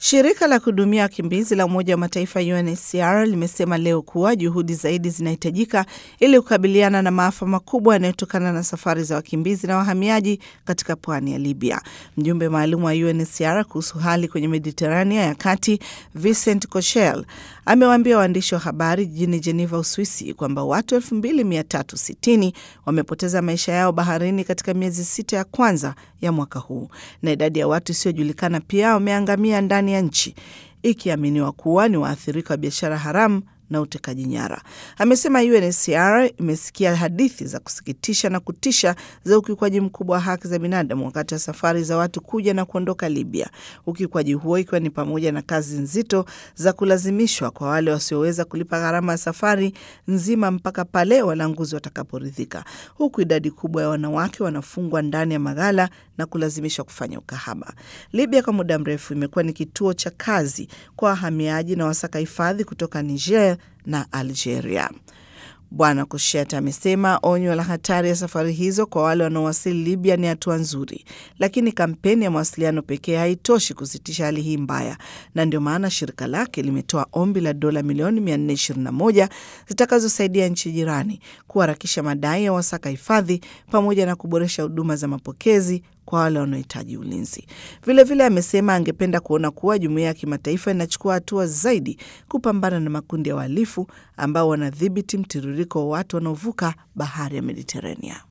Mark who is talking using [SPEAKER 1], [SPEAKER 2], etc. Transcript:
[SPEAKER 1] Shirika la kuhudumia wakimbizi la Umoja wa Mataifa UNHCR limesema leo kuwa juhudi zaidi zinahitajika ili kukabiliana na maafa makubwa yanayotokana na safari za wakimbizi na wahamiaji katika pwani ya Libya. Mjumbe maalum wa UNHCR kuhusu hali kwenye Mediterania ya kati Vincent Cocheil amewaambia waandishi wa habari jijini Geneva, Uswisi, kwamba watu 2360 wamepoteza maisha yao baharini katika miezi sita ya kwanza ya mwaka huu na idadi ya watu isiyojulikana pia wameangamia ndani ya nchi ikiaminiwa kuwa ni waathirika wa biashara haramu na utekaji nyara. Amesema UNHCR imesikia hadithi za kusikitisha na kutisha za ukiukwaji mkubwa wa haki za binadamu wakati wa safari za watu kuja na kuondoka Libya, ukiukwaji huo ikiwa ni pamoja na kazi nzito za kulazimishwa kwa wale wasioweza kulipa gharama ya safari nzima mpaka pale walanguzi watakaporidhika, huku idadi kubwa ya wanawake wanafungwa ndani ya maghala na kulazimishwa kufanya ukahaba. Libya kwa muda mrefu imekuwa ni kituo cha kazi kwa wahamiaji na wasaka hifadhi kutoka Niger na Algeria. Bwana Kushet amesema onyo la hatari ya safari hizo kwa wale wanaowasili Libya ni hatua nzuri, lakini kampeni ya mawasiliano pekee haitoshi kusitisha hali hii mbaya, na ndio maana shirika lake limetoa ombi la dola milioni 421 zitakazosaidia nchi jirani kuharakisha madai ya wasaka hifadhi pamoja na kuboresha huduma za mapokezi kwa wale wanaohitaji ulinzi. Vilevile vile amesema angependa kuona kuwa jumuiya ya kimataifa inachukua hatua zaidi kupambana na makundi ya wahalifu ambao wanadhibiti mtiririko wa watu wanaovuka bahari ya Mediterania.